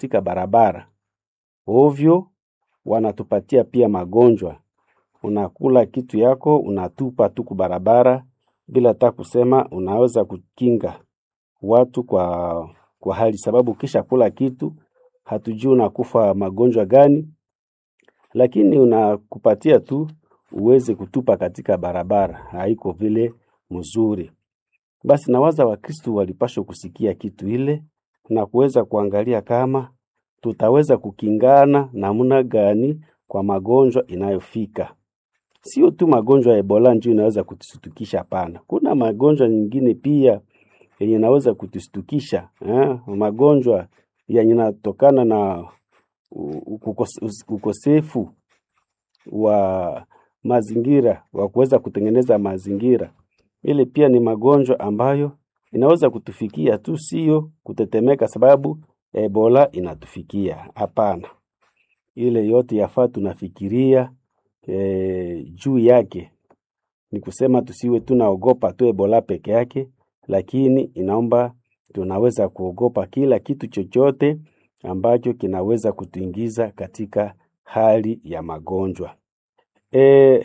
katika barabara ovyo, wanatupatia pia magonjwa. Unakula kitu yako unatupa tu ku barabara bila hata kusema unaweza kukinga watu kwa, kwa hali sababu kisha kula kitu hatujui unakufa magonjwa gani, lakini unakupatia tu uweze kutupa katika barabara, haiko vile mzuri. Basi nawaza Wakristo walipashwa kusikia kitu ile na kuweza kuangalia kama tutaweza kukingana namna gani kwa magonjwa inayofika. Sio tu magonjwa ya Ebola ndio inaweza kutushtukisha, hapana. Kuna magonjwa nyingine pia yenye inaweza kutushtukisha eh? Magonjwa yenye inatokana na u- ukos- ukosefu wa mazingira wa kuweza kutengeneza mazingira. Ile pia ni magonjwa ambayo inaweza kutufikia tu, sio kutetemeka sababu Ebola inatufikia. Hapana, ile yote yafaa tunafikiria e, juu yake. Ni kusema tusiwe tunaogopa tu Ebola peke yake, lakini inaomba tunaweza kuogopa kila kitu chochote ambacho kinaweza kutuingiza katika hali ya magonjwa. E,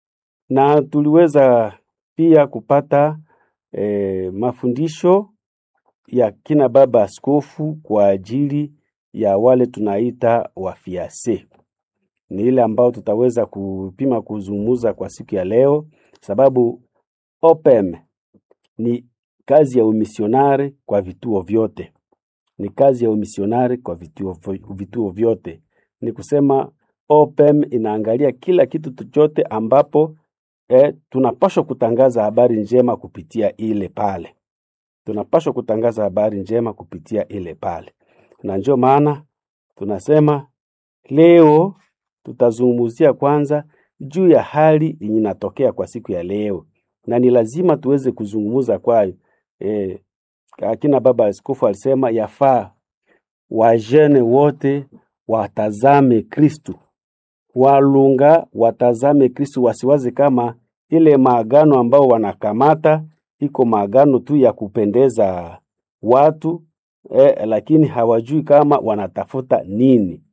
na tuliweza pia kupata e, mafundisho ya kina baba askofu kwa ajili ya wale tunaita wafiase. Ni ile ambao tutaweza kupima kuzungumza kwa siku ya leo, sababu OPEM ni kazi ya umisionari kwa vituo vyote, ni kazi ya umisionari kwa vituo, vituo vyote. Ni kusema OPEM inaangalia kila kitu chochote ambapo eh, tunapaswa kutangaza habari njema kupitia ile pale tunapaswa kutangaza habari njema kupitia ile pale, na ndio maana tunasema leo tutazungumzia kwanza juu ya hali yenye inatokea kwa siku ya leo, na ni lazima tuweze kuzungumza kwayo. E, akina baba askofu alisema yafaa wajene wote watazame Kristu, walunga watazame Kristu, wasiwaze kama ile maagano ambao wanakamata iko maagano tu ya kupendeza watu eh, lakini hawajui kama wanatafuta nini,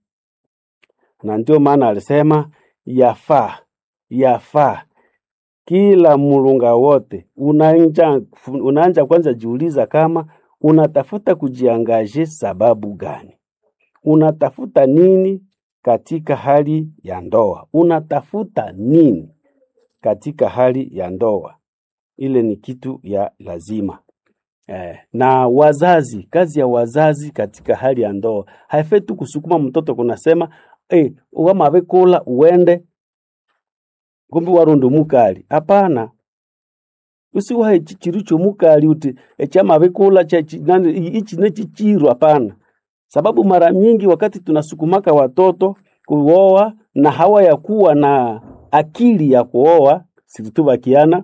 na ndio maana alisema yafaa yafaa kila mulunga wote unaanja, unaanja kwanza jiuliza kama unatafuta kujiangaje sababu gani, unatafuta nini katika hali ya ndoa, unatafuta nini katika hali ya ndoa ile ni kitu ya lazima eh. Na wazazi, kazi ya wazazi katika hali ya ndoa haifai tu kusukuma mtoto kunasema eh, wamavekula uende kumbi warundu mukali. Hapana, usiwahe chichiru chomukali uti echamavekula ichi nechichiru. Hapana, sababu mara nyingi wakati tunasukumaka watoto kuoa na hawa ya kuwa na akili ya kuoa situtuvakiana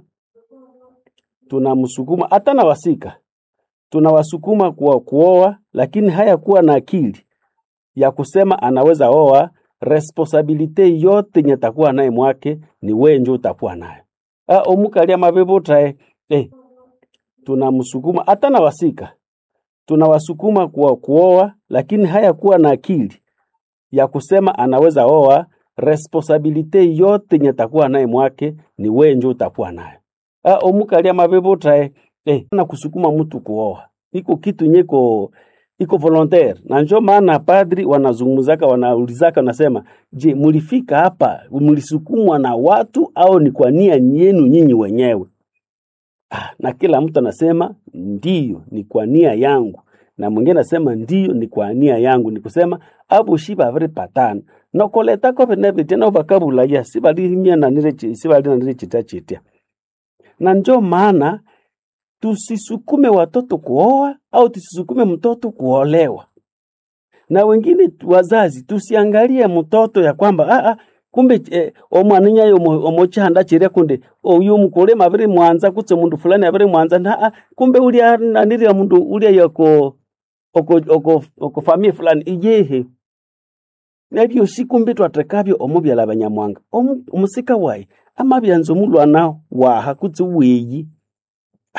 tunamsukuma hata na wasika tunawasukuma kwa kuoa, lakini haya kuwa na akili ya kusema anaweza oa. Responsabilite yote nye takuwa naye mwake ni wewe ndio utakuwa nayo. Ah, omukalia mabebutrae eh, tunamsukuma hata na wasika tunawasukuma kwa kuoa, lakini haya kuwa na akili ya kusema anaweza oa. Responsabilite yote nye takuwa naye mwake ni wewe ndio utakuwa nayo ah, omukalia mabebutrae eh, na kusukuma mtu kuoa iko kitu nyeko iko volontaire, na njo maana padri wanazungumzaka wanaulizaka, wanasema je, mulifika hapa mlisukumwa na watu au ni kwa nia yenu nyinyi wenyewe? Ah, na kila mtu anasema ndiyo, ni kwa nia yangu, na mwingine anasema ndiyo, ni kwa nia yangu. Ni kusema abo shiba vile patana nokoleta ko bene tena bakabulaya sibalimia na nile sibali na nile chita chitia na njo maana tusisukume watoto kuoa au tusisukume mtoto kuolewa. Na wengine wazazi tusiangalie mtoto ya kwamba ah, ah, kumbe eh, omwana yo omochanda chiria kunde oyu mukule mabiri mwanza kutse mundu fulani abiri mwanza na ah, kumbe ulia naniri mundu ulia yako oko oko oko family fulani iyehe nabyo sikumbe twatekabyo omubyala abanyamwanga omusika wayi amabyanza omulwana waha kutse weyi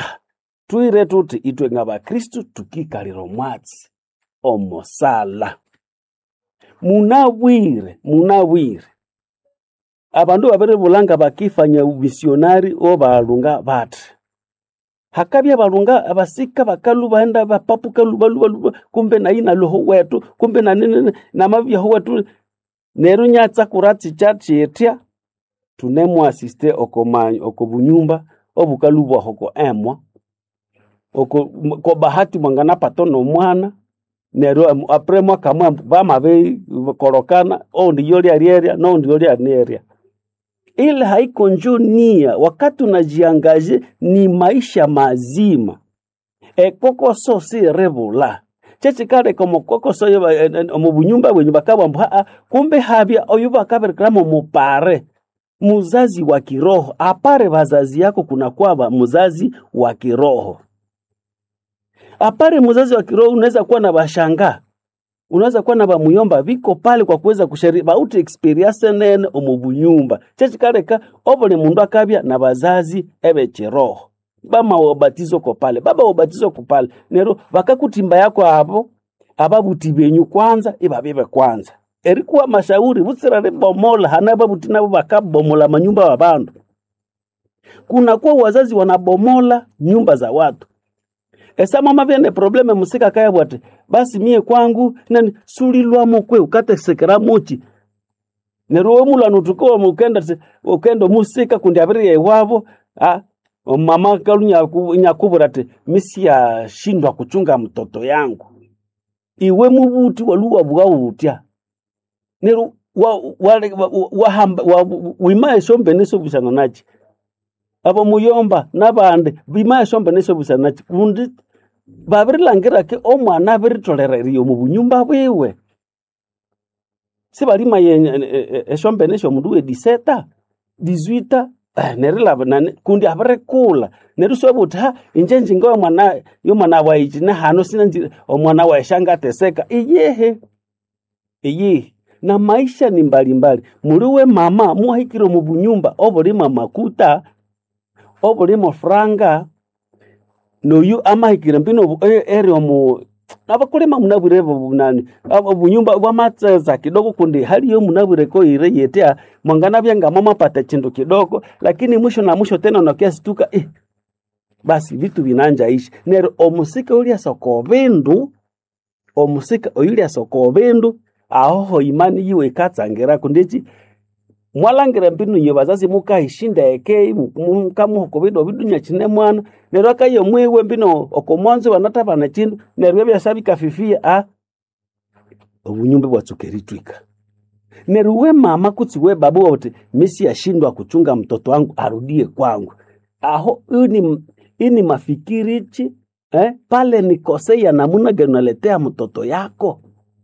twire tuti itwe nga bakristu tukikalira omwatsi omosala munabwire munabwire abandu babiribulanga bakifanya umisionari obalunga bati hakabya balunga abasika bakalu baenda bapapuka lubalubaluba kumbe naina loho wetu kumbe nanini namabyaho wetu neru nyatsa kuratsi chatchitya tunemwasiste okomanyi oko bunyumba obukalubwaho ko emwa oko ko bahati mwangana pato nomwana neryo am- apre mwaka mwa bamabe korokana oundi yolya lyerya noundi yolya nerya ile haiko njo nia wakati unajiangaje ni maisha mazima ekokoso si rebula chechikaleka omukokoso yo ba- eh, eh, omu bunyumba bwenyu bakabwambu haa kumbe habya oyu bakaberekeramo mupare muzazi wa kiroho apare wazazi yako kuna kwaba muzazi wa kiroho apare muzazi wa kiroho unaweza kuwa na bashanga unaweza kuwa na bamuyomba biko pale kwa kuweza kushari bauti experience nene omu bunyumba chechikaleka obuli mundu akabya na bazazi ebe kiroho bama wabatizo ko pale baba wabatizo ko pale nero bakakutimba yako abo ababuti benyu kwanza ibabibe kwanza erikuwa mashauri butsira ribomola hana babuti nabo bakabomola manyumba wa bandu kunakuwa wazazi wanabomola nyumba za watu esa mama vyene probleme musika kaya bwati basi mie kwangu nani sulilwamo kwe ukatesekera muchi neruwe mulano tukowa mukenda tse- ukenda musika kundi abiri iwavo ah, mama kalu nyaku- nyakubura ti misia shindwa kuchunga mtoto yangu iwe mubuti waluwa bwautya neru wa- wale- wa- wa- wahamba wa- wimaye shombe nesobusana nachi abo muyomba nabandi bimaye shombe nesobusana nachi kundi babirilangirake omwana abiritolerarie omu bunyumba bwiwe sibalimaye eshombene esyomundu we diseta dizwita nerilaba nani kundi abirikula neryo swabuthi ha inje njinga yomwana yomwana waichi nehano sinanzi omwana waeshanga ateseka iyehe iyihi na maisha ni mbalimbali muliwe mama muhikire omu bunyumba obulimo makuta obulimo franga noyu amahikire mbino obu- e- eri omu abakulima munabwire bunani abo bunyumba bwamatseza kidogo kundi haliyo munabwire ko ire yetya mwangana byanga mamapata chindu kidogo lakini mwisho na mwisho tena unakiasituka eh, basi vitu vinanja ishi nero omusika ulya soko bindu omusika oyulya soko bindu ahoho imani yiwe ikatsangira kundichi mwalangire mbinu nye bazazi mukahishinda ekei mukamuhoko bido bidunya chine mwana neryo akaye mwiwe mbino okomwanzo banatabana chindu neryo byasa bikafifia a obunyumba bwatsukeritwika neryo we mama kutsi we babu wote misi yashindwa kuchunga mtoto wangu arudie kwangu aho ini, ini mafikirichi eh, pale nikosea namuna gani unaletea mtoto yako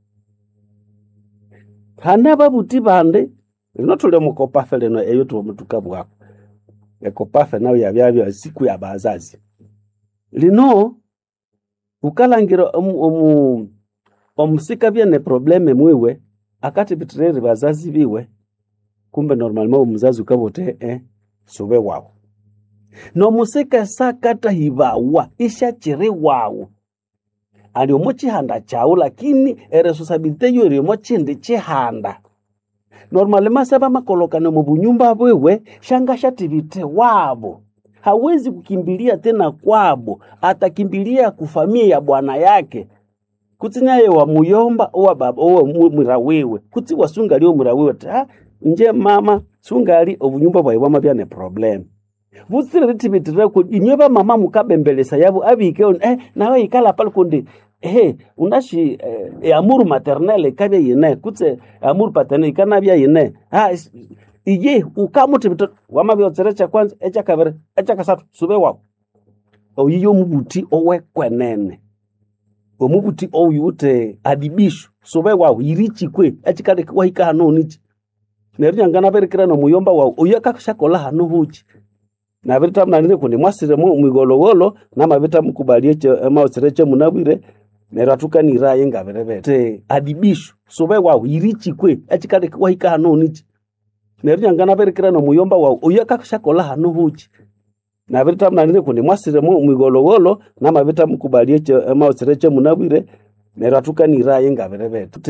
hana babuti bande lino tuli mukopafe lino eyo tuomutuka bwako ekopafe nayo yabyabya siku ya bazazi lino ukalangira omu, omu, omusika byene probleme mwiwe akati bitireri bazazi biwe kumbe normalement omuzazi ukabote eh, sube wawu nomusika sakata hibawa ishachiri wawu aliomo chihanda chawu lakini eresosabilite yo eriomo chindi chihanda normalema saba makolokano mu bunyumba bwewe shanga shativite wabo hawezi kukimbilia tena kwabo atakimbilia kufamia ya bwana yake kutsi naye wa muyomba owa baba owa mu- mwira wiwe kutsi wasungali omwira wiwe ti "Ah, nje mama sungali obunyumba bwayi bwamabya ne problem butsire litibitirira ku inywe bamama mukabembelesa yabo abike on eh nawe ikala pale kundi eh unashi eh, eh, amuru maternelle kabya yine kutse amuru paternelle ikanabya yine ha is- iye ukamuti bito wamabya otserecha kwanza echa kabere echa kasatu sube wako oyiyo omubuti owekwenene omubuti oyute adibisho sube wawu irichikwe echikale wahika hano nichi neryo nyangana berekera nomuyomba wawu oyo akashakola hano huchi nabirita mnanire kundi mwasire mu mwigologolo namabita mukubalie maosire che munabwire neryo atukaniraye ngabirebete te adibisho sube wawu irichikwe echikale wahika hano nichi neryo nyangana berekera nomuyomba wawu oyo akashakola hano huchi nabirita mnanire kundi mwasire mu mwigologolo namabita mukubalie maosire che munabwire neryo atukaniraye ngabirebete